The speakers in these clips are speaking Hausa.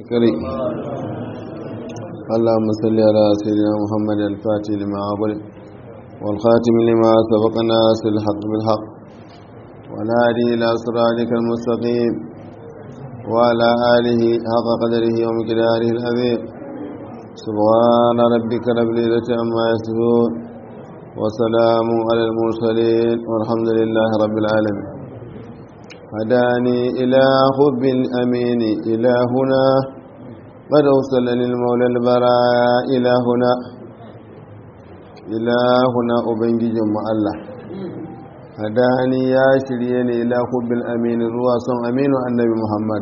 قري اللهم صل على سيدنا محمد الفاتح لما أغلق والخاتم لما سبق الناس الحق بالحق والهادي إلى صراطك المستقيم وعلى آله حق قدره ومقداره العظيم سبحان ربك رب العزة عما يصفون وسلام على المرسلين والحمد لله رب العالمين هداني إلى حب الأمين إلى هنا قد أوصلني المولى البراء إلى هنا إلى هنا أبنجي جمع الله هداني يا شريني إلى حب الأمين الرواس أمين النبي محمد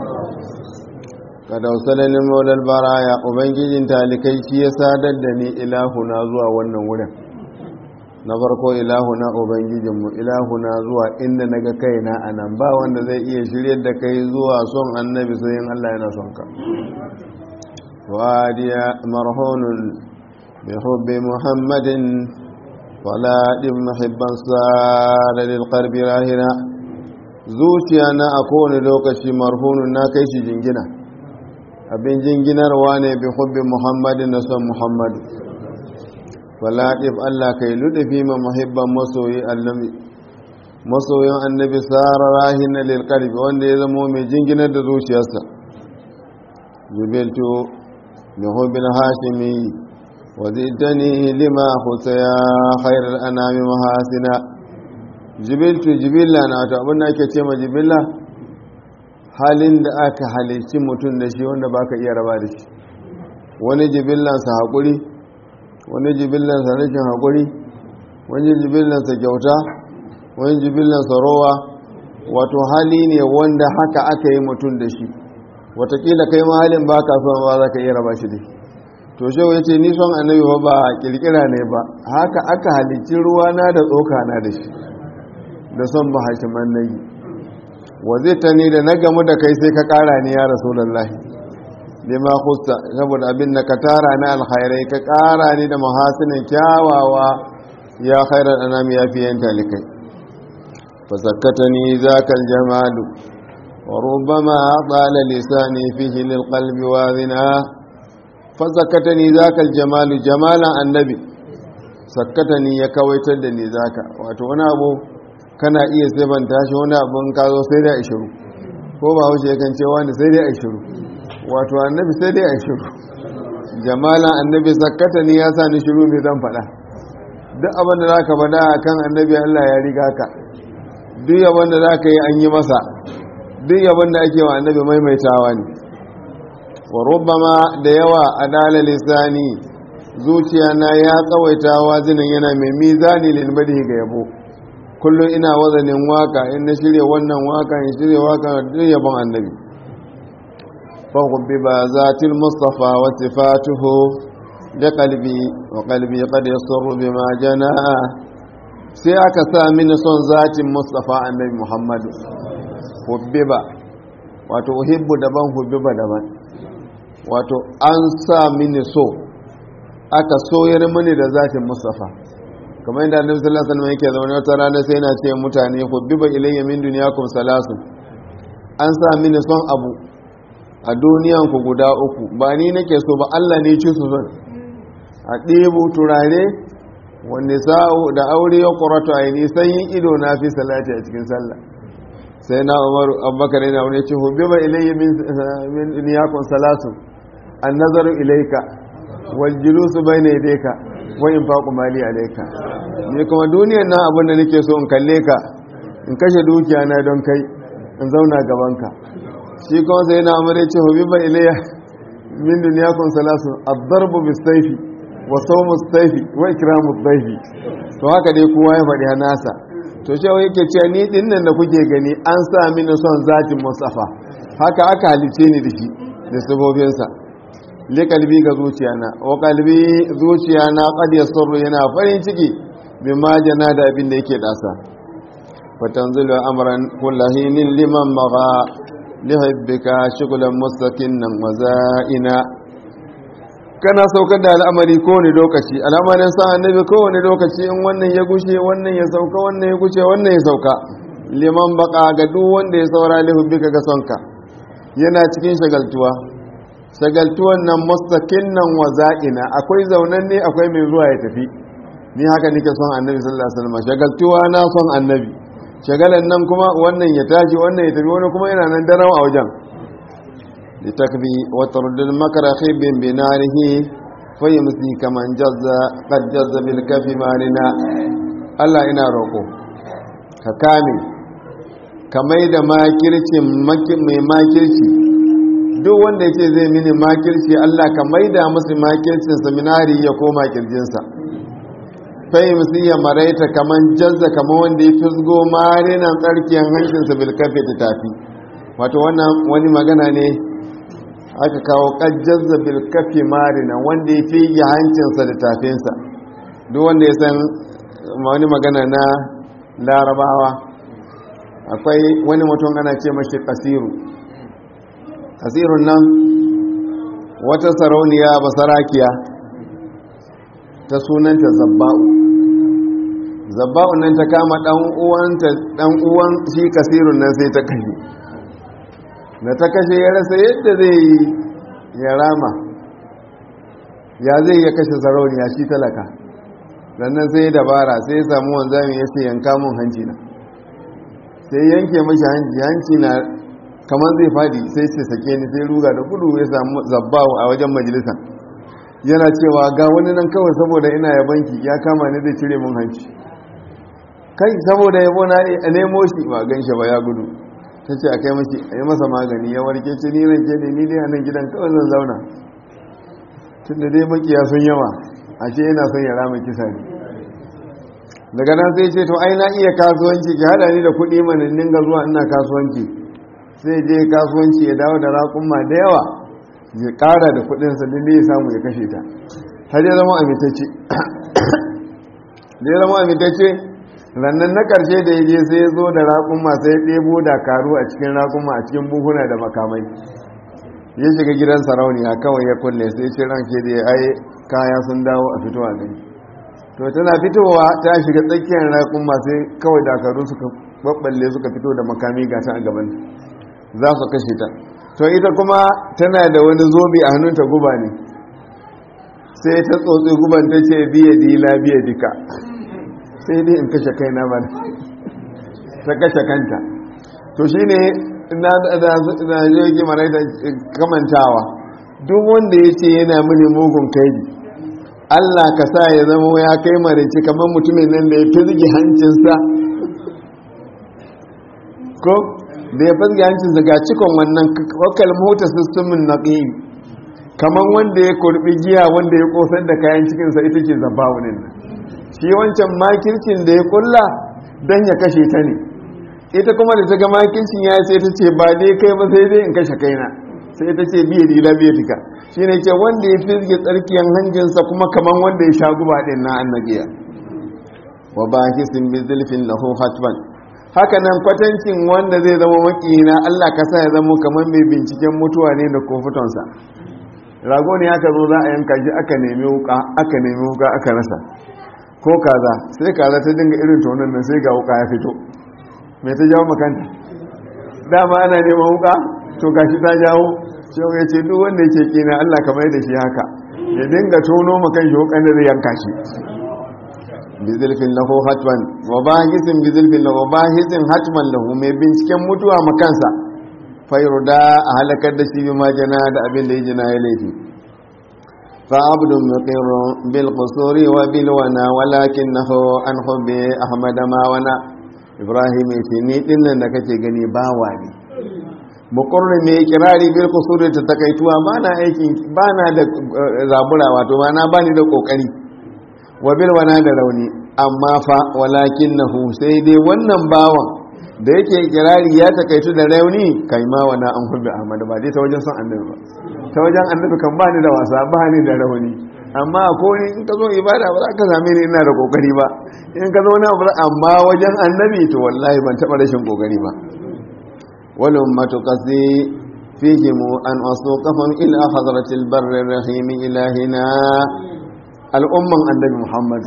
قد أوصلني المولى البراء أبنجي تالكي شي ساددني إلى هنا زوا ونن na farko ilahuna ubangijinmu ilahuna zuwa inda na ga kaina a nan ba wanda zai iya shirya da kai zuwa son annabi sai yin Allah yana son ka wadiya marhunun bi hubbi muhammadin faladin muhibban sara lil qalbi rahina zuciya na a kowane lokaci marhunun na kai shi jingina abin jinginarwa ne bi hubbi muhammadin da son muhammadu falaɗif Allah kai luɗufi ma muhibban masoyi annabi masoyin annabi tsara rahin na lilƙarfi wanda ya zamo mai jinginar da zuciyarsa jubiltu da hubin hashimi wa zidani lima husa ya khairar anami mahasina jubiltu jibilla na wato abin da ake ce ma jibilla halin da aka halicci mutum da shi wanda baka iya raba da shi wani jibillansa haƙuri wani jibillansa rashin haƙuri wani jibillansa kyauta wani jibillansa rowa wato hali ne wanda haka aka yi mutum da shi watakila kai ma halin ba ka son ba za ka iya raba shi da shi to shewa ya ce ni son annabi ba ba kirkira ne ba haka aka halicci ruwa na da tsoka na da shi da son ba hashiman na yi wa zai ta ni da na gamu da kai sai ka ƙara ni ya rasu lallahi lima khusta saboda abin da ka tara na alkhairai ka kara ni da mahasinin kyawawa ya khairar anami ya fiye talikai fa sakkatani zaka aljamalu wa rubbama qala lisani fihi lilqalbi wazina fa sakkatani zaka aljamalu jamalan annabi sakkatani ya kawaitar da ni zaka wato wani abu kana iya sabanta shi wani abun ka zo sai da ishiru ko ba haushe kan ce wani sai dai ishiru wato annabi sai dai a shiru jamalan annabi sakkata ni ya sa ni shiru mai zan faɗa duk abin da za ka faɗa a kan annabi allah ya riga ka duk yabon da za ka yi an yi masa duk yabon da ake wa annabi maimaitawa ne wa rubama da yawa a dala lisani zuciya na ya tsawaita wazinin yana mai mizani lilbadi ga yabo kullum ina wazanin waka in na shirya wannan waka in shirya waka duk yabon annabi فحبب ذات المصطفى وصفاته لقلبي وقلبي قد يسر بما جنى sai aka sa mini son zatin mustafa annabi muhammadu hubbiba wato uhibbu daban hubbiba daban wato an sa mini so aka soyar mini da zatin mustafa kamar yadda annabi sallallahu alaihi wasallam yake zaune wata rana sai yana ce mutane hubbiba ilayya min dunyakum salasun an sa mini son abu a duniyan ku guda uku ba ni nake so ba Allah ne ci su son a ɗebo turare wanda sa'o da aure ya ƙurata a yi sanyin ido na fi salati a cikin sallah sai na umaru abubakar yana wani ce hubbi ba ilayya min niyakun salatu an nazaru ilaika wal julusu bai na ideka wai in faƙu mali alaika ne kuma duniyan na abin da nake so in kalle ka in kashe dukiya na don kai in zauna gabanka shi kuma sai na amure ce hubiba ilayya min dunyakum salasun ad-darbu bis-sayfi wa sawmu as-sayfi wa ikramu ad-dayfi to haka dai kowa ya faɗi nasa to shi yake cewa ni din nan da kuke gani an sa mini son zatin musafa haka aka halice ni da shi da sabobin sa li kalbi ga zuciyana wa kalbi zuciyana qad yasru yana farin ciki bima jana da abin da yake dasa fatanzilu amran kullahinin liman magha lihabbika shugulan mustaqinan wa za'ina kana saukar da al'amari kowane lokaci al'amarin sa annabi kowane lokaci in wannan ya gushe wannan ya sauka wannan ya gushe wannan ya sauka liman baka ga duk wanda ya saura lihabbika ga sonka yana cikin shagaltuwa shagaltuwan nan mustakin nan wa za'ina akwai zaunan ne akwai mai zuwa ya tafi ni haka nake son annabi sallallahu alaihi wasallam shagaltuwa na son annabi shagalan nan kuma wannan ya tashi wannan ya tafi wani kuma yana nan darawa a wajen litakbi wa tardil makra khibin binarihi fayumsi kaman jazza qad jazza bil kafi marina Allah ina roko ka kame ka mai da makircin mai makirci duk wanda ya ce zai mini makirci Allah ka mai da musu makircin seminari ya koma kirjinsa fai musu ya maraita kaman jazza kaman wanda ya fisgo marinan tsarkiyar hankinsa bilkafe ta tafi wato wannan wani magana ne aka kawo kajjazza bilkafe marina wanda ya fige hancinsa da tafinsa duk wanda ya san wani magana na larabawa akwai wani mutum ana ce mashi kasiru kasirun nan wata sarauniya basarakiya ta sunanta zabba'u zabba'u nan ta kama dan uwan shi kasirun nan sai ta kashe da ta kashe ya rasa yadda zai yi ya rama ya zai ya kashe sarauniya shi talaka sannan sai dabara sai ya samu wanzami ya ce yanka mun hanci na sai yanke mashi hanci hanci na kamar zai fadi sai ce sake ni sai ruga da gudu ya samu zabbawo a wajen majalisa yana cewa ga wani nan kawai saboda ina ya banki ya kama ni zai cire mun hanci kai saboda yabo na a nemo shi ba gan shi ba ya gudu ta ce a kai mashi a yi masa magani ya warke ce ni ranke ne ni dai a nan gidan kawai zan zauna tun da dai makiya sun yawa a ce yana son ya rama kisa ne daga nan sai ce to ai na iya kasuwanci ki hada ni da kuɗi mana dinga zuwa ina kasuwanci sai je kasuwanci ya dawo da raƙumma da yawa ya ƙara da kuɗinsa duk da ya samu ya kashe ta har ya zama amintacce da ya zama amintacce rannan na ƙarshe da ya je sai ya zo da raƙumma sai ya ɗebo da karu a cikin raƙumma a cikin buhuna da makamai ya shiga gidan sarauniya kawai ya kulle sai ce ranke da ya ai kaya sun dawo a fito a gani to tana fitowa ta shiga tsakiyar raƙumma sai kawai dakaru suka babballe suka fito da makami gata a gaban za su kashe ta to ita kuma tana da wani zobe a hannunta guba ne sai ta tsotsi guban ta ce biya dila biya dika sai dai in kashe kaina ba ta kashe kanta to shi ne na jirgi mara da kamantawa duk wanda ya ce yana mini mugun kaidi allah ka sa ya zama ya kai marici kamar mutumin nan da ya fizgi hancinsa ko da ya fizgi hancinsa ga cikon wannan wakal mota sistemin na ƙi kamar wanda ya kurbi giya wanda ya kosar da kayan cikinsa ita ce zaba wani nan shi wancan makircin da ya kulla don ya kashe ta ne ita kuma da ta ga makircin ya sai ta ce ba dai kai ba sai dai in kashe kaina sai ta ce biya dila biya tika shi ne ce wanda ya fizge tsarkiyan hanjinsa kuma kamar wanda ya sha guba ɗin na annabiya wa ba hisin bi zulfin lahu hatban haka nan kwatancin wanda zai zama makiyina Allah ka sa ya zama kamar mai binciken mutuwa ne da kofutonsa rago ne aka zo za a yanka shi aka nemi wuka aka nemi wuka aka rasa ko kaza sai kaza ta dinga irin tonon nan sai ga wuka ya fito mai ta jawo makanta dama ana neman wuka to gashi ta jawo shehu ya ce duk wanda yake kina Allah kamar da shi haka ya dinga tono makan shi wukan da zai yanka shi bizilfin lahu hatman wa bahisin bizilfin lahu bahisin hatman lahu mai binciken mutuwa makansa fayurda a halakar da shi bi majana da abin da ya jina ya laifi فعبد مقر بالقصور وبالونا ولكنه عن حب أحمد ما ونا إبراهيم يتني إن نكت غني باواني mukurri mai kirari bil kusuri ta takaituwa ba na aikin ba na da zabura wato ba na bani da kokari wa bil wana da rauni amma fa walakin nahu sai dai wannan bawan da yake kirari ya takaitu da rauni kai ma wana an hubbi ahmad ba dai ta wajen son annabi ba ta wajen annabi kan ba ni da wasa ba ni da rauni amma ko ni in ka zo ibada ba za ka same ni ina da kokari ba in ka zo na amma wajen annabi to wallahi ban taba rashin kokari ba wal ummatu qasdi fihim an asuqahum ila hadratil barri rahim ilahina al umman annabi muhammad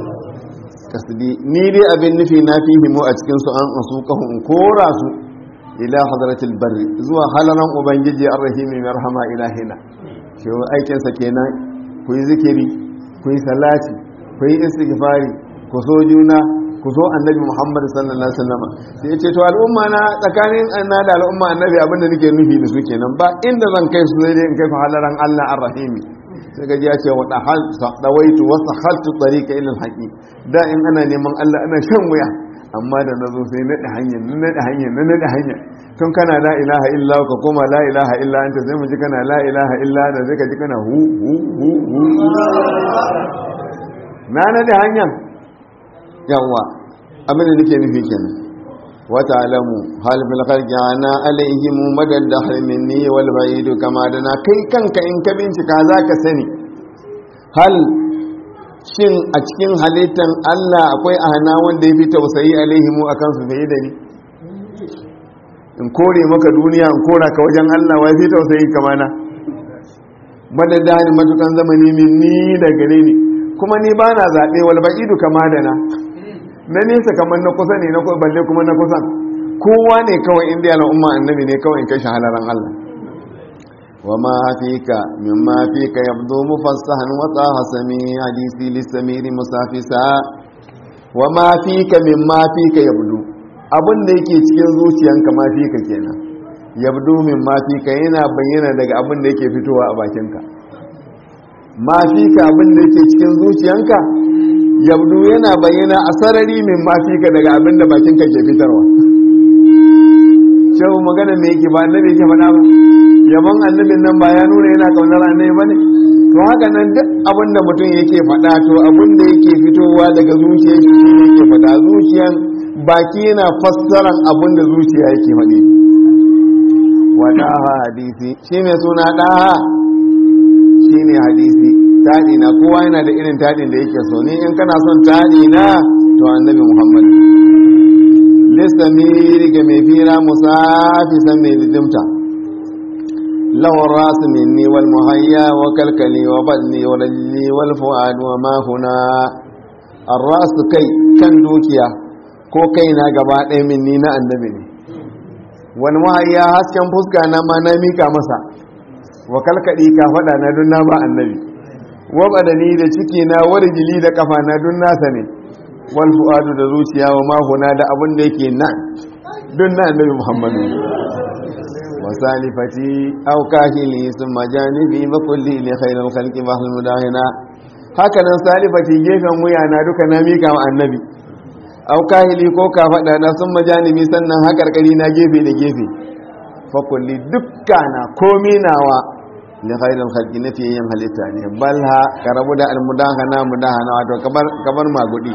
kasdi ni dai abin nufi na fihimu a cikin su an asuqahum kora su ila hadratil barri zuwa halaran ubangiji arrahimi mai rahama ilahina shi aikinsa kenan ku yi zikiri ku yi salati ku yi istighfari ku so juna ku so annabi muhammad sallallahu alaihi wasallam sai ce to al'umma na tsakanin na da al'umma annabi abinda nake nufi da su kenan ba inda zan kai su sai dai in kai halaran Allah arrahimi sai ga ya ce wa dahal dawaitu wa sahaltu tariqa ila alhaqi da in ana neman Allah ana shan wuya amma da nazo sai na da hanyar na da hanyar na da hanyar tun kana la ilaha illa ka koma la ilaha illa anta sai mu ji kana la ilaha illa da sai ka ji kana hu hu hu hu na na da hanyar yawa abin da nake nufi kenan wata alamu hal bil khalqi ana alaihim madad dahr minni wal ba'id kama dana kai kanka in ka bincika zaka sani hal shin a cikin halittan Allah akwai ahana wanda ya fi tausayi alaihimu akan su fiye da ni in kore maka duniya in kora ka wajen Allah wai fi tausayi kamana madad dahr matukan zamani minni da gare ni kuma ni bana zabe wal ba'idu kama dana na nesa kamar na kusa ne na balle kuma na kusan kowa ne kawai inda al'umma annabi ne kawai kai shahalaran Allah wa ma fika mimma fika yabdu mufassahan wa taha sami hadisi lisamiri musafisa wa ma fika mimma fika yabdu abin da yake cikin zuciyanka ma fika kenan yabdu mimma fika yana bayyana daga abin da yake fitowa a bakinka ma fika abin da yake cikin zuciyanka yabdu yana bayyana a sarari min mafika daga abin da bakinka ke fitarwa shehu magana me yake ba annabi yake faɗa ba yabon annabin nan ba ya nuna yana kaunar annabi bane to haka nan duk abin da mutum yake faɗa to abin da yake fitowa daga zuciya shi yake faɗa zuciyan baki yana fassaran abin da zuciya yake faɗi wada hadisi shi mai suna ɗaha shi ne hadisi taɗi na kowa yana da irin taɗin da yake so ni in kana son taɗi na to annabi muhammad lissamiri ga mai fira musafisan mai lidimta lawan rasu minni wal muhayya wa kalkali wa balli wa lalli wal fu'ad wa mahuna an rasu kai kan dukiya ko kai na gaba ɗaya minni na annabi ne wal muhayya hasken fuska na ma na mika masa wa kalkali ka faɗa na don na ba annabi wabadani da ciki na warjili da kafa na dun nasa ne wal fuadu da zuciya wa mahuna da abin da yake nan dun na annabi muhammadu wa salifati aw kahili summa janibi wa kulli li khairil khalqi wa hal mudahina haka nan salifati gefen wuya na duka na mika wa annabi aw kahili ko ka fada na summa janibi sannan hakarkari na gefe da gefe fa kulli dukkana komi nawa li khairil khalqi nafi yin halitta ne balha ka rabu da almudahana mudahana wato kabar kabar magudi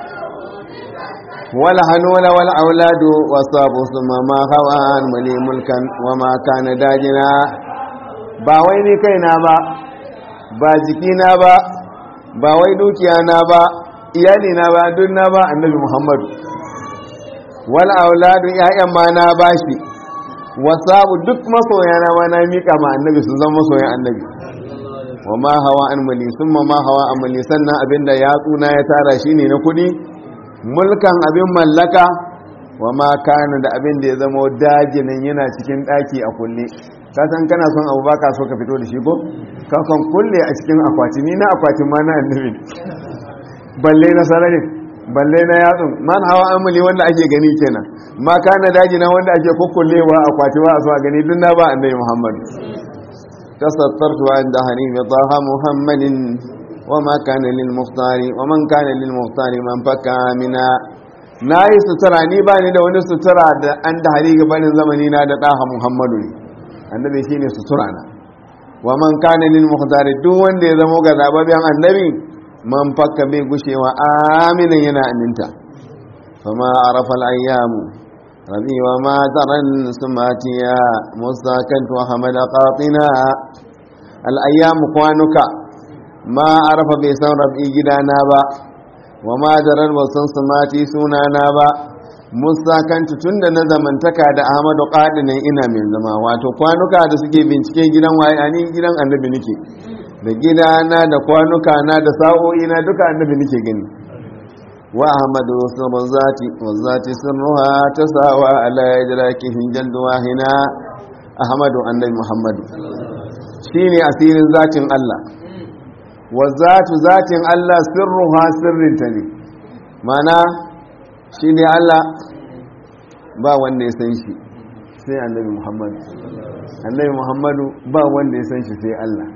wala hanula wal auladu wasabu summa ma hawan mali mulkan wa ma kana dajina ba wai ni kaina ba ba jikina ba ba wai dukiya na ba iyali na ba duk na ba annabi muhammadu wal auladu ya'yan ma na bashi wasabu duk masoya na ma na mika ma annabi sun zama masoyan annabi wa ma hawa an mali sun ma hawa an mali sannan abinda ya tsuna ya tara shi ne na kudi mulkan abin mallaka wa ma kana da abin da ya zama dajinin yana cikin daki a kulle ka san kana son abu baka so ka fito da shi ko ka kan kulle a cikin akwati ni na akwatin ma na annabi balle na sararin balle na yatsun man hawa amuli wanda ake gani kenan ma kana daji na wanda ake kukkullewa a kwati ba a so a gani duk na ba annabi muhammad tasattartu inda hanifi taha muhammadin wa ma kana lil muftari wa man kana lil muftari man faka mina na yi sutura ni ba ni da wani sutura da an da hari gabanin zamani na da taha muhammadu ne annabi shine sutura na wa man kana lil muftari duk wanda ya zama ga zababben annabi man fakka bai gushewa aminin yana aminta fama arafa al'ayyamu rabi wa mataran sumatiya mustakantu hamada qatina al'ayyamu kwanuka ma arafa bai san rabi gidana ba wa mataran ba san sumati sunana ba mustakantu tunda na zamantaka da ahmadu qadinin ina mai zama wato kwanuka da suke bincike gidan waye ani gidan annabi nake da gidana da kwanuka na da sa'o'i na duka annabi nake gani wa ahmadu sirru zati wa zati sirruha tasawa ala idrakihi jaldu wahina ahmadu annabi muhammadu shine asirin zatin Allah wa zatu zatin Allah sirruha sirrinta ne mana shine Allah ba wanda ya san shi sai annabi muhammadu annabi muhammadu ba wanda ya san shi sai Allah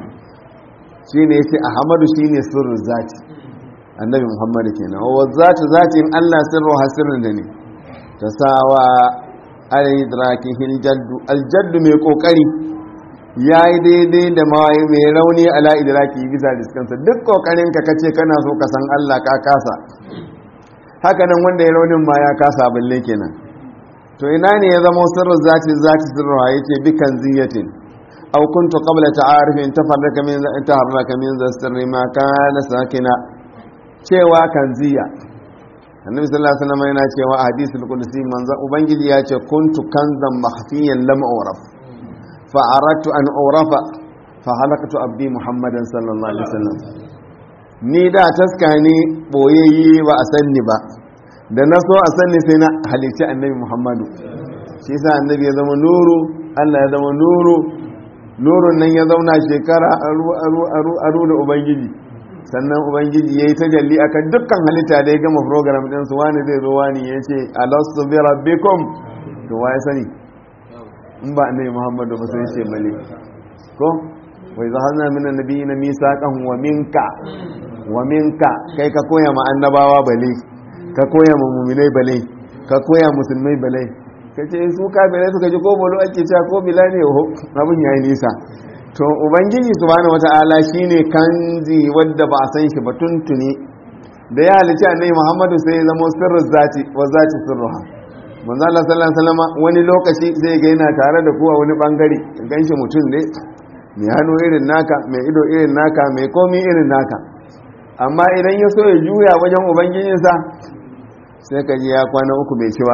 shi ne sai ahmadu shi ne sirrin zati annabi muhammadu kenan wa zatu zatin Allah sirru hasirin da ne ta sawa al-idrakihi al-jaddu al-jaddu mai kokari yayi daidai da mawai mai rauni ala idraki bisa diskansa duk kokarin ka kace kana so ka san Allah ka kasa haka nan wanda ya raunin ma ya kasa balle kenan to ina ne ya zama sirrin zati zati sirru yace bi kanziyatin aw kuntu qabla ta'arifin tafarraka min taharraka min sirri ma kana sakina cewa kanziya annabi sallallahu alaihi wasallam yana cewa a hadisul qudsi manzo ubangiji ya ce kuntu kanzan mahfiyan lam uraf fa aradtu an urafa fa halaktu abdi muhammadan sallallahu alaihi wasallam ni da taska ne boyayye ba a sanni ba da na so a sanni sai na halici annabi muhammadu shi yasa annabi ya zama nuru Allah ya zama nuru nurun nan ya zauna shekara aru aru aru aru da ubangiji sannan ubangiji ya yi tajalli akan dukkan halitta da ya gama program ɗinsu wani zai zo wani ya ce alastu bi rabbikum to wa ya sani in ba annabi muhammadu ba sai ce male ko wai za hazna min annabi na misaqan wa minka wa minka kai ka koya ma annabawa bale ka koya ma mu'minai bale ka koya musulmai bale kace su kafirai suka ji ko bolo ake cewa ko bila ne abun yayi nisa to ubangiji subhanahu wata'ala shine kanzi wadda ba a san shi ba tuntuni da ya halice annabi Muhammadu sai ya zama sirrin zati wa zati sirruha manzo Allah sallallahu alaihi wasallam wani lokaci zai ga yana tare da ku a wani bangare ganshi mutum ne mai hannu irin naka mai ido irin naka mai komi irin naka amma idan ya so ya juya wajen ubangijinsa sai ka ji ya kwana uku bai ci ba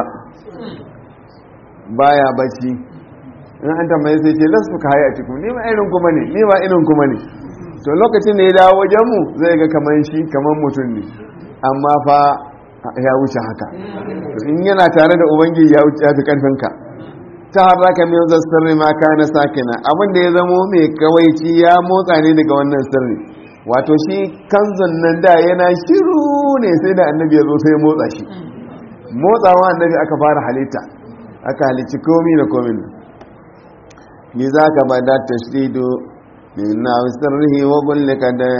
baya bacci in an tambaye sai ce lasu ka haya cikin ni ma irin kuma ne ni ma irin kuma ne to lokacin da ya dawo wajen mu zai ga kaman shi kaman mutum ne amma fa ya wuce haka in yana tare da ubangiji ya wuce fi karfin ka ta haraka min sirri ma kana sakina abin da ya zamo mai kawaici ya motsa ne daga wannan sirri wato shi kanzon nan da yana shiru ne sai da annabi ya zo sai ya motsa shi motsawa annabi aka fara halitta aka halicci komi da komin لذاك بدا التشديد من ناو سره وقلك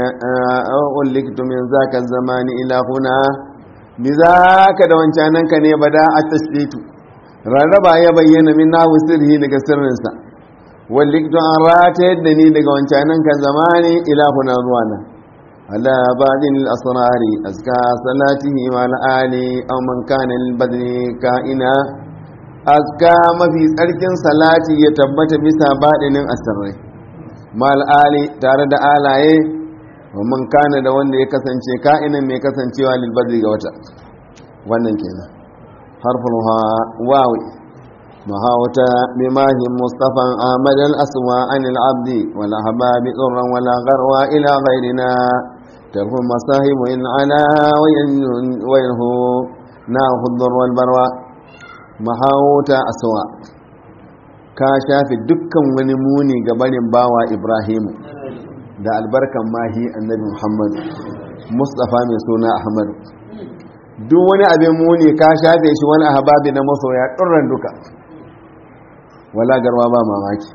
وقلكت من ذاك الزمان إلى هنا لذاك دوان كانك ني بدا التشديد rarraba ya bayyana min nahu sirri daga sirrinsa walliktu an rata yadda ni daga wancanan kan zamani ilahuna zuwa nan ala ba'din al-asrari azka salatihi wa al-ali aw man kana al-badri ka'ina azka mafi tsarkin salati ya tabbata bisa baɗinin asirrai mal ali tare da alaye man kana da wanda ya kasance ka'inan mai kasancewa lilbadri ga wata wannan kenan harfin wawi mahawata bimahin mustafan ahmad al-aswa an al-abdi wal ahbabi tsurran wala garwa ila ghairina tarhu masahibu in ala wa yanhu na hudur wal barwa mahawuta aswa ka shafi dukkan wani muni ga barin bawa ibrahimu da albarkan mahi annabi muhammad mustafa mai suna ahmad duk wani abin muni ka shafe shi wani ahababi na masoya ɗurran duka wala garwa ba mamaki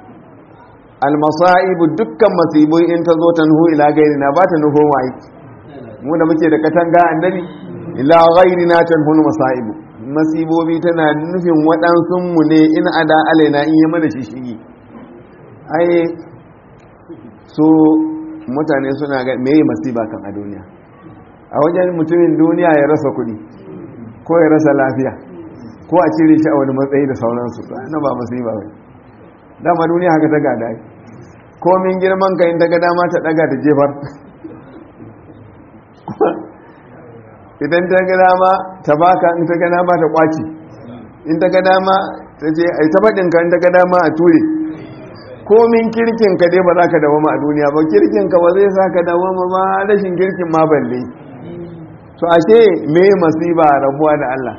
almasa'ibu dukkan masibu in ta zo ta nuhu ila gairi na ba ta nuhu mai mu da muke da katanga annabi ila gairi na ta nuhu masa'ibu masibobi tana nufin waɗansunmu ne in ada alaina in yi mana shishigi ai su mutane suna ga meye masiba kan a duniya a wajen mutumin duniya ya rasa kuɗi ko ya rasa lafiya ko a cire shi a wani matsayi da sauransu na ba masiba ba dama duniya haka ta gada komin girman ka in ta ga dama ta ɗaga ta jefar idan ta ga dama ta baka in ta ga dama ta kwaci in ta ga dama ta ce ai ta faɗin ka in ta ga dama a ture komin kirkin ka dai ba za ka dawama a duniya ba kirkin ka ba zai sa ka dawama ba rashin kirkin ma balle to ashe me masiba rabuwa da Allah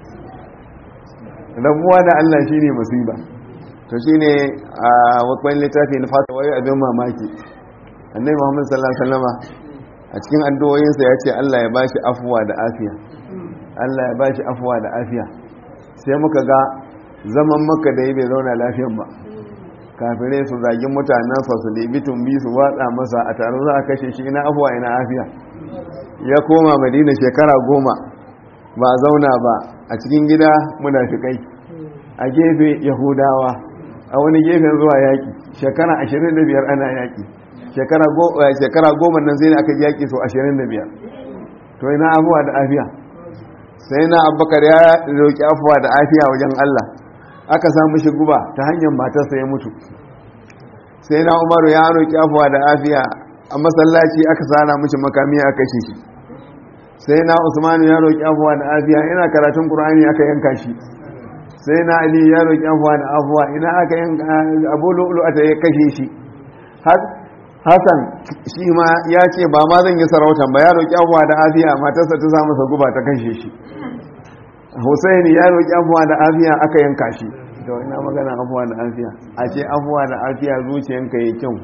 rabuwa da Allah shine masiba to shine a wakwan littafi na fata wai abin mamaki annabi Muhammad sallallahu alaihi wasallama a cikin addu'o'insa ya ce Allah ya bashi afuwa da afiya Allah ya bashi afuwa da afiya sai muka ga zaman maka da yi bai zauna lafiyan ba kafirai su zagin mutanen sa su ɗebi tumbi su watsa masa a taron za a kashe shi ina afuwa ina afiya ya koma madina shekara goma ba a zauna ba a cikin gida munafikai a gefe yahudawa a wani gefen zuwa yaƙi shekara 25 ana yaƙi shekara goma nan zai aka yaƙi so 25 to ina afuwa da afiya sai na abubakar ya roƙi afuwa da afiya wajen allah aka samu shi guba ta hanyar matarsa ya mutu sai na umaru ya roƙi afuwa da afiya a masallaci aka sana mishi makami a kashe shi sai na usmanu ya roƙi afuwa da afiya yana karatun ƙur'ani aka yanka shi sai na ali ya roƙi afuwa da afuwa ina aka yanka abu lu'ulu a ya kashe shi hassan shi ma ya ce ba ma zan yi sarautan ba ya roƙi afuwa da afiya matarsa ta sa masa guba ta kashe shi Hussaini ya roƙi afuwa da afiya aka yanka shi da ina magana afuwa da afiya a ce afuwa da afiya zuciyanka yi kyau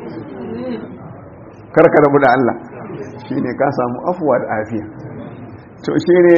karka rabu da Allah shi ne ka samu afuwa da afiya to shi ne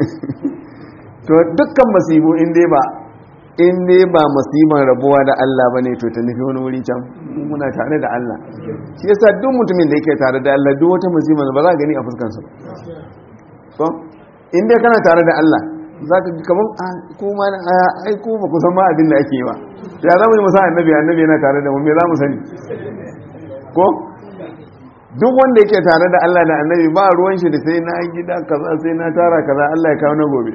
to dukkan masibu inda ba inda ba masiban rabuwa da Allah ba ne to ta nufi wani wuri can muna tare da Allah shi yasa duk mutumin da yake tare da Allah duk wata masiban ba za a gani a fuskansa so inda kana tare da Allah za ka ji kamar kuma ai ko ba ku san ma abin da ake yi ba ya za mu yi musa annabi annabi yana tare da mu me za mu sani ko duk wanda yake tare da Allah da annabi ba ruwan shi da sai na gida kaza sai na tara kaza Allah ya kawo na gobe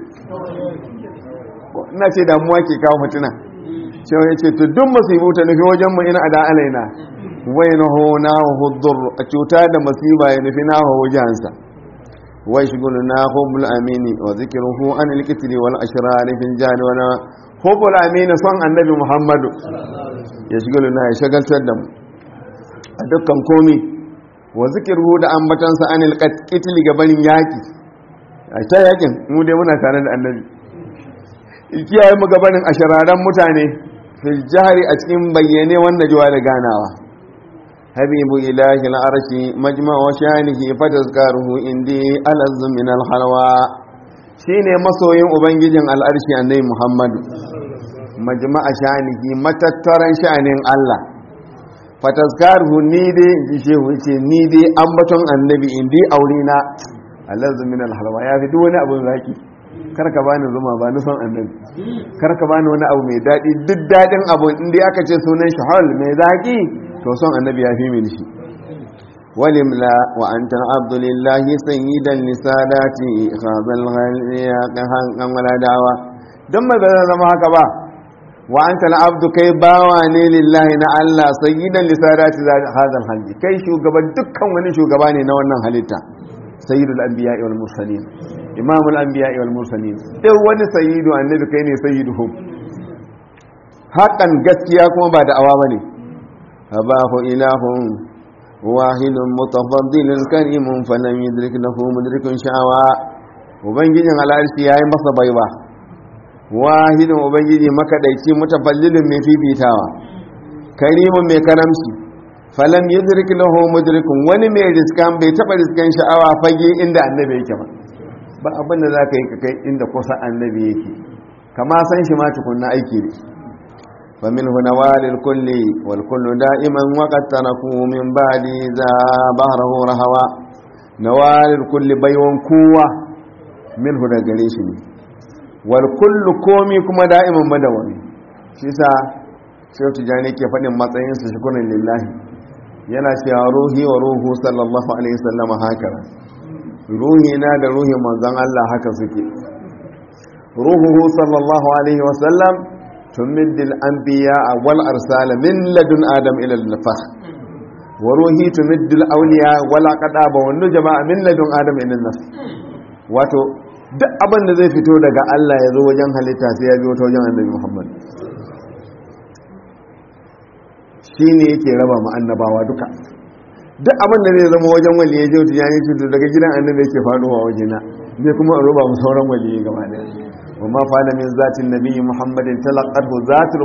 ina ce damuwa ke kawo fitina sai ya ce to duk musibu ta nufi wajen mu ina ada alaina wai na ho na hudur a cuta da masiba ya nufi na ho wajensa wai shigulu na hubul amini wa zikiruhu an alkitri wal ashrar fil jari wa hubul amini son annabi muhammadu ya shigulu na ya shagaltar da mu a dukkan komi wa zikiruhu da ambatansa anil qatl gabanin yaki a ta yakin mu dai muna tare da annabi kiyaye mu gabanin ashararan mutane fil jahri a cikin bayyane wanda jiwa da ganawa habibu ilahi al'arshi majma' wa shanihi fatazkaruhu indi alazz min al-halwa shine masoyin ubangijin al'arshi annabi muhammadu majma'a shanihi matattaran sha'anin Allah fatazkaruhu ni dai ji shehu yace ni dai ambaton annabi indi aurina alazz min al-halwa ya fi duk wani abun zaki karka bani zuma ba ni son annabi karka bani wani abu mai daɗi duk daɗin abu inda aka ce sunan shi hal mai zaƙi to son annabi ya fi mini shi walimla wa anta abdulillahi sayyidan lisadati khazal ghaliya kan wala dawa dan mai ba zama haka ba wa anta abdu kai bawa ne lillahi na Allah sayyidan lisadati khazal halji kai shugaban dukkan wani shugaba ne na wannan halitta sayyidul anbiya'i wal mursalin imamul anbiya'i wal mursalin duk wani sayyidu annabi kai ne sayyiduhum hakan gaskiya kuma ba da'awa bane abahu ilahun wahidun mutafaddilun karimun falam yudrik lahu mudrikun sha'awa ubangijin al'arshi yayi masa baiwa wahidun ubangiji makadaici mutafallilun mai fifitawa karimun mai karamci falam yudrik lahu mudrikun wani mai riskan bai taba riskan sha'awa fage inda annabi yake ba ba abin da zaka yi kai inda kusa annabi yake kama san shi ma tukunna aiki ne fa min huna walil kulli wal kullu da'iman wa qad taraku min ba'di za bahrahu rahawa nawalil kulli baywan kowa min huna gare shi ne wal kullu komi kuma da'iman madawami shi sa sai tijani ke faɗin matsayinsa shukurin lillahi yana cewa ruhi wa ruhu sallallahu alaihi wasallam haka ruhi na da ruhin manzon Allah haka suke ruhuhu sallallahu alaihi wasallam tumiddil anbiya wal arsal min ladun adam ila al-nafakh wa ruhi tumiddil awliya wal aqdaba wan nujama min ladun adam ila an wato duk abin da zai fito daga Allah ya zo wajen halitta sai ya biyo ta wajen annabi Muhammad shi ne yake raba mu annabawa duka duk abin da zai zama wajen wali ya jautu ya ce to daga gidan annabi yake faruwa wajena ne kuma a roba mu sauran wali gaba da wa ma fa min zatin nabiyyi muhammadin talaqatu zatul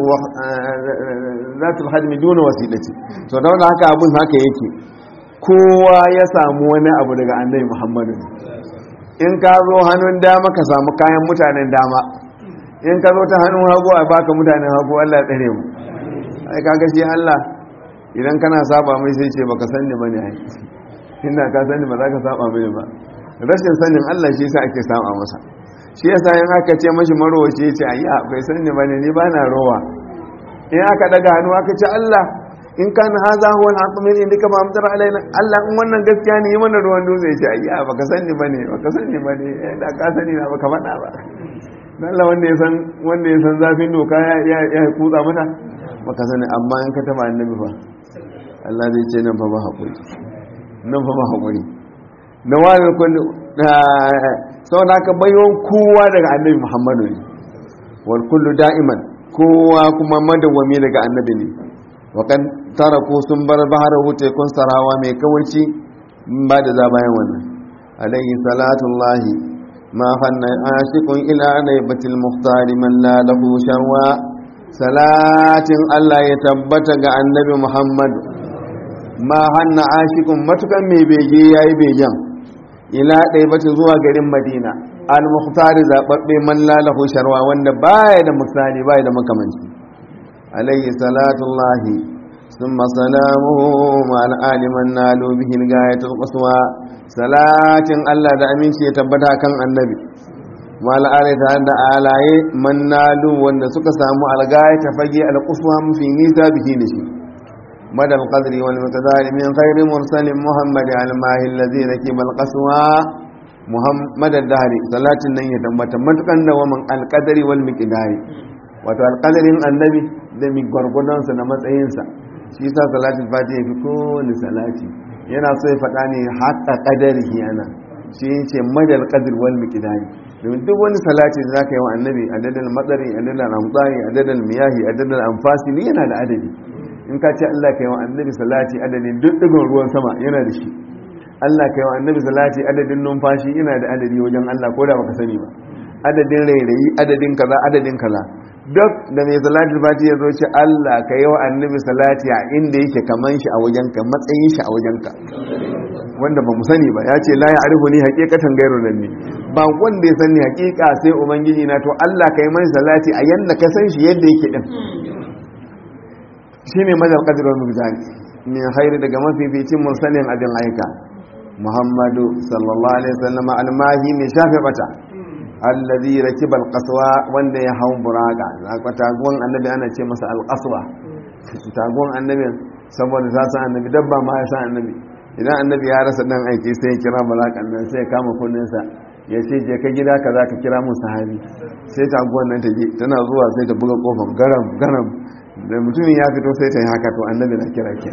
zatul hadmi duna wasilati to da haka abun haka yake kowa ya samu wani abu daga annabi muhammadu in ka zo hannun dama ka samu kayan mutanen dama in ka zo ta hannun hagu a baka mutanen hagu Allah ya tsare mu ai kaga shi Allah idan kana saba mai sai ce baka sanni bane ai inda ka sanni ba za ka saba mai ba rashin sanin Allah shi yasa ake saba masa shi yasa in aka ce mashi marowaci ya ce ayya bai sanni bane ni ba na rowa in aka daga hannu aka ce Allah in kana haza huwa al-haqq min indika ma amtar alaina Allah in wannan gaskiya ne yi mana ruwan dutse ya ce ayya baka sanni bane baka sanni bane da ka sani na baka faɗa ba Allah wanda ya san wanda ya san zafin doka ya ya kutsa mata baka sani amma in ka taba annabi fa Allah zai ce nan fa ba haƙuri nan fa ba haƙuri na wani kullu sau da aka bayon kowa daga annabi muhammadu ne wal kullu da'iman kowa kuma madawwami daga annabi ne wakan tara ko sun bar bahar wuce kun sarawa mai kawarci ba da za bayan wannan alayhi salatullahi ma fanna ashiqun ila naibatil muhtari man la lahu sharwa salatin Allah ya tabbata ga annabi Muhammad ma hanna ashikun matukan mai bege ya yi begen ila ɗaibata zuwa garin madina al-muhtari zaɓaɓɓe man lalahu sharwa wanda baya da misali baya da makamanci alayhi salatullahi sun masalamu ma'al aliman nalu bihin gayatul qaswa salatin Allah da aminci ya tabbata kan annabi ma'al alita da alaye man nalu wanda suka samu algaya ta fage al-qaswa mafi nisa bihi da shi مدى القدر والمقدار من خير مرسل محمد على الماء الذي ركب القسوى محمد الدهر صلاة النية متمتقا ومن القدر والمقدار wato alƙadarin annabi da mi gwargwadonsa da matsayinsa shi sa salatin fati ya fi kowane salati yana so ya faɗa ne haƙa ƙadari yana shi ce madal ƙadir wal miƙidari domin duk wani salati da za ka yi wa annabi adadin matsari adadin amtsari adadin miyahi adadin amfasi yana da adadi in ka ce Allah ka yi wa annabi salati adadin duk digon ruwan sama yana da shi Allah ka yi wa annabi salati adadin numfashi yana da adadi wajen Allah ko da baka sani ba adadin rairayi adadin kaza adadin kaza duk da mai salati fati ya zo ce Allah ka yi wa annabi salati a inda yake kaman shi a wajenka matsayin shi a wajenka wanda ba mu sani ba ya ce la ya arifu ni hakikatan gairu nan ne ba wanda ya sani hakika sai ubangiji na to Allah ka yi mani salati a yanda ka san shi yadda yake din shi ne madar ƙadirar mujani min hairi daga mafificin mursalin abin aika muhammadu sallallahu alaihi wasallam almahi mai shafe bata allazi rakiba alqaswa wanda ya hau buraka zaka taguwan annabi ana ce masa alqaswa taguwan annabi saboda ta san annabi dabba ma ya san annabi idan annabi ya rasa dan aiki sai ya kira balakan nan sai ya kama kunninsa ya ce je ka gida ka za ka kira mun sahabi sai taguwan nan ta je tana zuwa sai ta buga kofar garam garam da mutumin ya fito sai ta yi haka to annabi na kira ke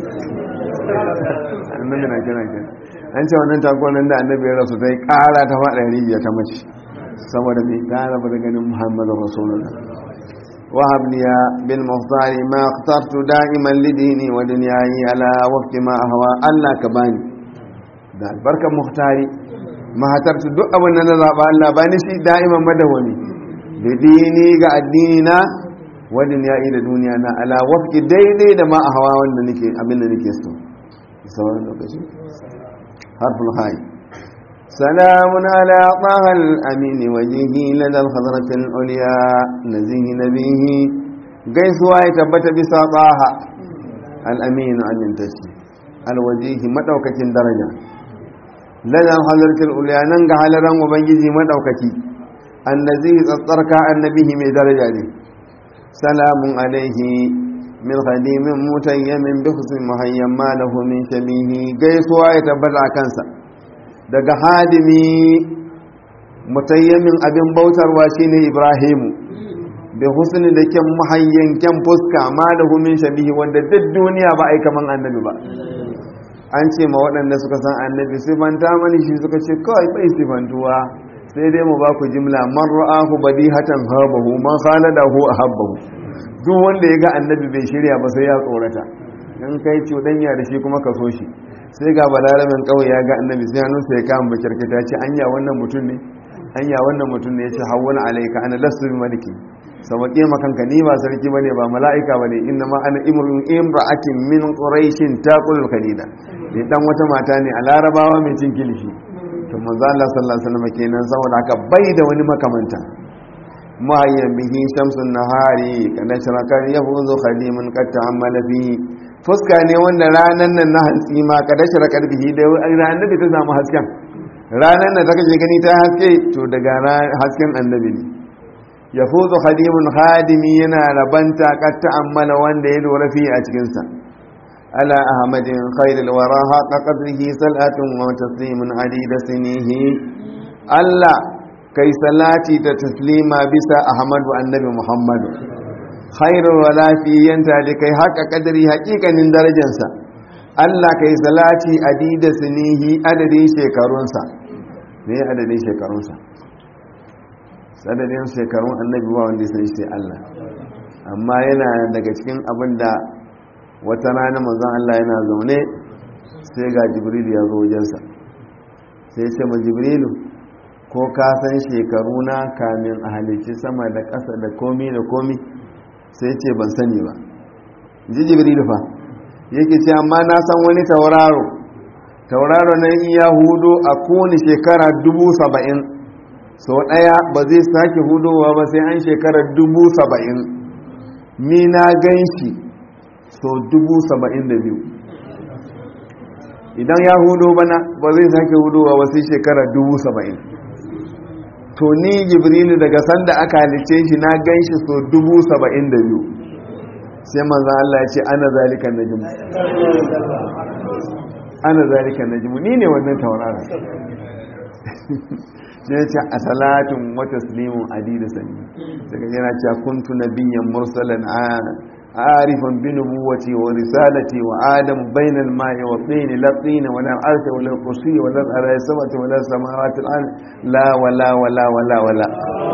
annabi na kira ke an ce wannan tagonan da annabi ya rasu ta yi kara ta faɗa rijiya ta mace saboda mai kara ba da ganin muhammadu rasulullah wahab liya bil muhtari ma ikhtartu da'iman lidini wa dunyayi ala waqti ma ahwa Allah ka bani da albarkan muhtari mahatartu duk abin da na zaba Allah bani shi da'iman madawami da dini ga addini na wadin ya yi da duniya na ala wafki daidai da ma a hawa wanda nake abin da nake so sauran lokaci harful hayi salamun ala tahal amini wajihi ladal hadratil uliya nazihi nabihi gaisuwa ya tabbata bisa taha al amin amintacce al wajihi madaukakin daraja ladal hadratil uliya nan ga halaran ubangiji madaukaki annazihi tsatsarka annabihi mai daraja ne سلام عليه من خديم متيم بحسن مهيم ما له من شبيه gaisuwa ya tabbata kansa daga hadimi mutayyamin abin bautarwa shine ibrahimu bi husni da kyan muhayyan kyan fuska ma lahu min shabihi wanda duk duniya ba ai kaman annabi ba an ce ma waɗanda suka san annabi sifanta mani shi suka ce kawai bai sifantuwa sai dai mu ba ku jimla man ra'ahu badihatan habahu man khaladahu ahabbahu duk wanda ya ga annabi bai shirya ba sai ya tsorata in kai cuɗanya da shi kuma ka so shi sai ga balaramin kawai ya ga annabi sai hannunsa ya kama bakirkita ce anya wannan mutum ne anya wannan mutum ne ya ce hawwani alaika ana lasu bi maliki sauƙe makanka ni ba sarki bane ba mala'ika bane inna ma ana imrun imra'atin min quraishin taqul kalida ni dan wata mata ne a larabawa mai cin kilishi to manzo Allah sallallahu alaihi wasallam kenan saboda haka bai da wani makamanta muhayyan bihi shamsun nahari kana sharakar yafuzu khadimun qad ta'ammala bihi fuska ne wanda ranan nan na hantsi ma kada sharakar bihi da annabi ta samu hasken ranan nan ta kaje gani ta haske to daga hasken annabi ne yafuzu khadimun khadimi yana rabanta qad ta'ammala wanda ya lura fi a cikin sa ala ahmadin khairul wara haqa qadrihi salatun wa taslimun adida sinihi Allah kai salati da taslima bisa ahmadu annabi muhammadu khairul wala fi yanta da kai haqa qadri haqiqanin darajarsa Allah kai salati adida sinihi adadin shekarunsa me adadin shekarunsa sadadin shekarun annabi ba wanda sai sai Allah amma yana daga cikin abin da wata rana manzon Allah yana zaune sai ga jibril ya zo wajensa sai ce ma jibrilu ko ka san shekaru na kamin a halicci sama da ƙasa da komi da komi sai ce ban sani ba ji jibrilu fa yake ce amma na san wani tauraro tauraro na iya hudu a kowane shekara dubu saba'in sau ɗaya ba zai sake hudowa ba sai an shekarar dubu saba'in ni na gan shi sau dubu saba'in da biyu idan ya hudo bana ba zai sake hudowa ba sai shekarar dubu saba'in to ni jibrilu daga sanda aka halice shi na gan shi sau dubu saba'in da biyu sai manzan Allah ya ce ana zalikan najimu ana zalikan najimu ni ne wannan taurara ne ce a salatin wata slimun adida sani daga yana cewa kuntu nabiyyan mursalan arifan bi nubuwati wa risalati wa adam bainal ma'i wa tin la tin wa la arsa wa la kursi wa la arsa samawati wa la samawati al la wa la wa la wa la wa la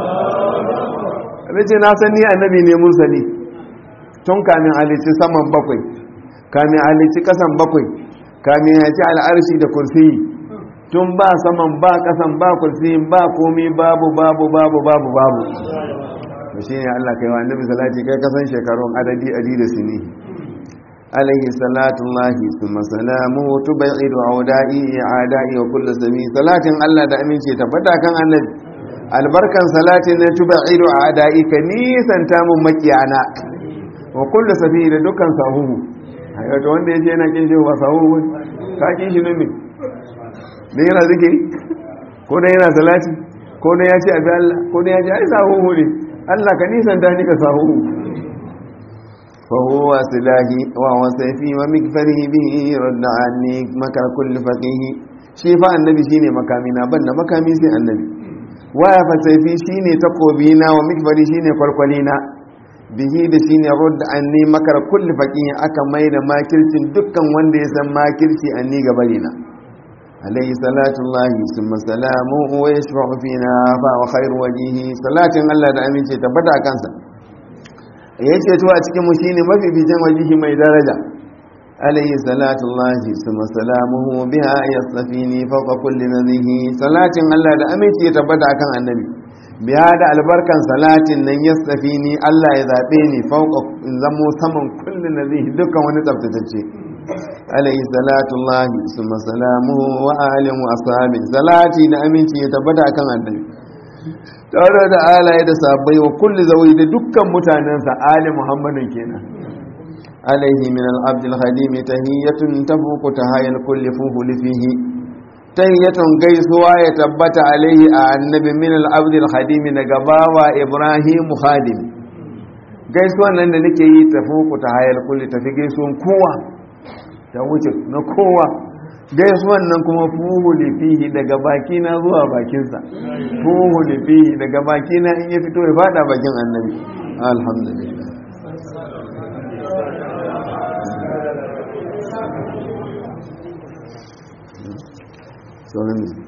nace na san ni annabi ne mursali tun kamin alici saman bakwai kamin alici kasan bakwai kamin ya ci al'arshi da kursiyi tun ba saman ba kasan ba kursiyin ba komi babu babu babu babu babu to shi ne Allah kai wa annabi salati kai kasan shekarun adadi adi da sini alaihi salatu lahi summa salamu tubaidu audai adai wa kullu sami salatin Allah da amince tabbata kan annabi albarkan salatin ne tubaidu adai ka nisanta mun makiyana wa kullu sabi da dukkan sahuhu ayo wanda yace yana kin shi ba sahuhu ka kin shi ne da yana zikiri ko da yana salati ko da ya ce abi Allah ko da ya ce ai sahuhu ne Allah ka nisan da ni ka sahuhu fa huwa silahi wa wa sayfi wa mikfarihi bihi radda anni makar kulli faqihi shi fa annabi shine makami na banda makami sai annabi wa ya fa sayfi shine takobi na wa mikfari shine kwalkwali na bihi da shine radda anni makar kulli faqihi aka mai da makircin dukkan wanda ya san makirci anni gabari na عليه صلاة الله ثم سلامه ويشفع فينا فهو وجهه صلاة الله da amince tabbata kansa yace to a cikin mu shine mafificin wajihi mai daraja alayhi salatu llahi thumma salamuhu biha yasfini fawqa kulli nadhihi salatin Allah da amince tabbata kan annabi biya da albarkan salatin nan yasfini Allah ya zabe ni fawqa zamo saman kulli nadhihi dukkan wani tsaftatacce alayhi salatu llahi summa salamuhu wa alihi wa ashabi salati da aminci ya tabbata kan annabi tare da alaye da sabai wa kulli zawi da dukkan mutanensa ali muhammadin kenan alayhi min al-abd al-khadim tahiyatun tafuqu tahayal kulli fuhul fihi tahiyatun gaisuwa ya tabbata alayhi a annabi min al-abd al-khadim daga bawa ibrahim khadim gaisuwan nan da nake yi tafuqu tahayal kulli tafi gaisuwan kowa ta wuce na kowa gaisuwan nan kuma fuhu lifihi daga baki na zuwa bakinsa fuhu lifihi daga baki na in ya fito ya fada bakin annabi alhamdulillah sauran